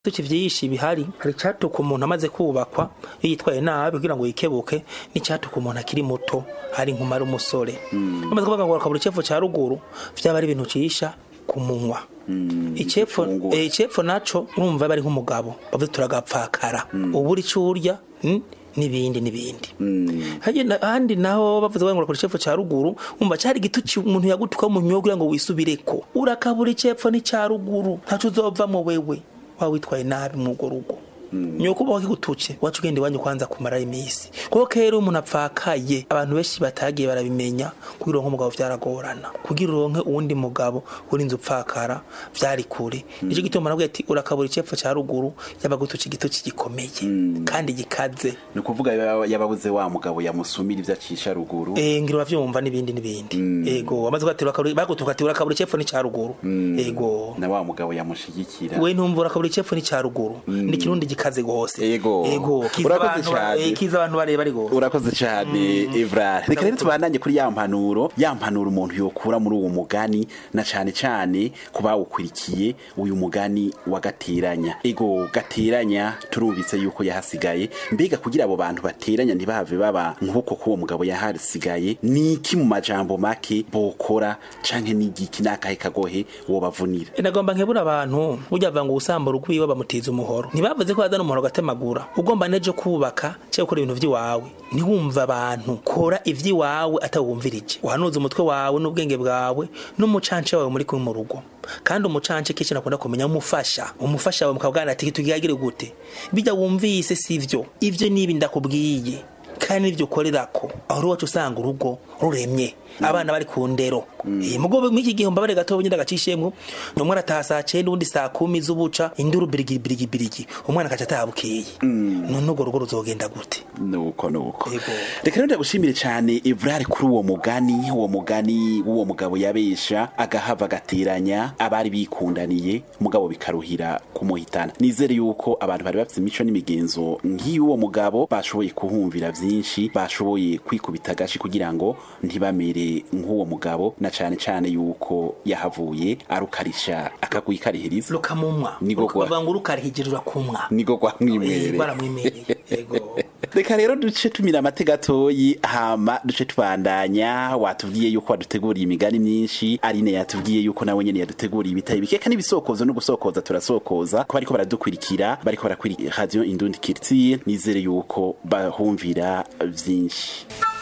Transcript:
tuki vyinshi bihari hari catuka umuntu amaze kubakwa iyo yitwaye nabi kugira ngo yikebuke n'icatuka umuntu akiri muto hari nkumara umusore amaze kuvuga ngo akabura icepfo ca ruguru vyaba ari ibintu cisha ku munwa icepfo gifungura. eh, icepfo naco urumva bari nk'umugabo bavuze turagapfakara ubura ico urya mm, n'ibindi n'ibindi Hajye na- ahandi naho bavuze ngo urakora icepfo ca ruguru umva cari igituci umuntu yagutuka mu nyogo kugira ngo wisubireko urakabura icepfo n'ica ruguru ntaco uzovamwo wewe waba witwaye nabi mw'urwo rugo nyoko uba wakigutuce wacu ugenda iwanyu kwanza kumara imisi kuko kera umuntu apfakaye abantu benshi batagiye barabimenya kugira uronke umugabo vyaragorana kugira uronke uwundi mugabo urinze upfakara vyari kure nico gituma nabwiye ati urakabura icepfo ca ruguru yabagutuce igituci gikomeye kandi gikaze ni ukuvuga yaba- yababuze wa mugabo yamusumira ivyo acisha ruguru Eh ngira uravyumva n'ibindi n'ibindi ego amaze kwatira bagutuka ati urakabura icepfo ni ca ruguru ego na wa mugabo yamushigikira we ntumva urakabura icepfo ni ca ruguru ni kirundi gikaze gose Ego. ego kiza Urakoze abantu ba- cane. eh, kiza abantu bareba ari gose urakoze cyane Evrard reka rero tubandanye kuri ya mpanuro ya mpanuro umuntu yokura muri uwo mugani na cane cane ku bawukurikiye uyu mugani wa gateranya ego gateranya turubitse yuko yahasigaye mbega kugira abo bantu bateranya ntibahave baba nk'uko k'uwo mugabo yahasigaye ni iki mu majambo make bokora canke n'igiki n'akahe kagohe wobavunira nagomba nkebura abantu burya bava ngo usambura ugwiwe bamutiza umuhoro ntibavuze ko bazana umuhoro gatemagura ugomba nejo kubaka cyangwa gukora ibintu vy'iwawe ntiwumva abantu kora ivy'iwawe atawumvirije uhanuza umutwe wawe n'ubwenge bwawe n'umucance wawe muri kumwe mu rugo kandi umucance kenshi nakunda kumenya umufasha umufasha wawe mukabwana ati tugihagire gute bijya wumvise sivyo ivyo nibi ndakubwiye kandi n'ibyo ukorerako aho iwacu usanga urugo ruremye abana bari ku ndero Eh, mugo mw'iki gihe mbabare gato nyine agacishemwo umwana ataha saa cenda uwundi saa kumi z'ubuca induru birigi birigi birigi umwana akaca ataha bukeye none urwo rugo ruzogenda gute nuko nuko Yego. reka rero ndagushimire cyane Evrard kuri uwo mugani uwo mugani w'uwo mugabo yabesha agahava agateranya abari bikundaniye mugabo bikaruhira kumuhitana nizere yuko abantu bari bafite imico n'imigenzo nk'iy'uwo mugabo bashoboye kuhumvira byinshi bashoboye kwikubita agashi kugira ngo ntibamere nk'uwo mugabo na cyane cyane yuko yahavuye arukarisha akagwi karihiriza rukamumwa Nigo gwa- rukavuga ngo rukarihigije urakumwa niko Eh, gwamwimereye baramwimereye yego reka rero duce tumira amate gatoyi hama duce tubandanya watubwiye yuko waduteguriye imigani myinshi arine yatubwiye yuko nawe nyene yaduteguriye ibitari bikeka n'ibisokozo no gusokoza turasokoza ko bariko baradukurikira bariko barakurikira radio indundi kirtiye nizere yuko bahumvira vyinshi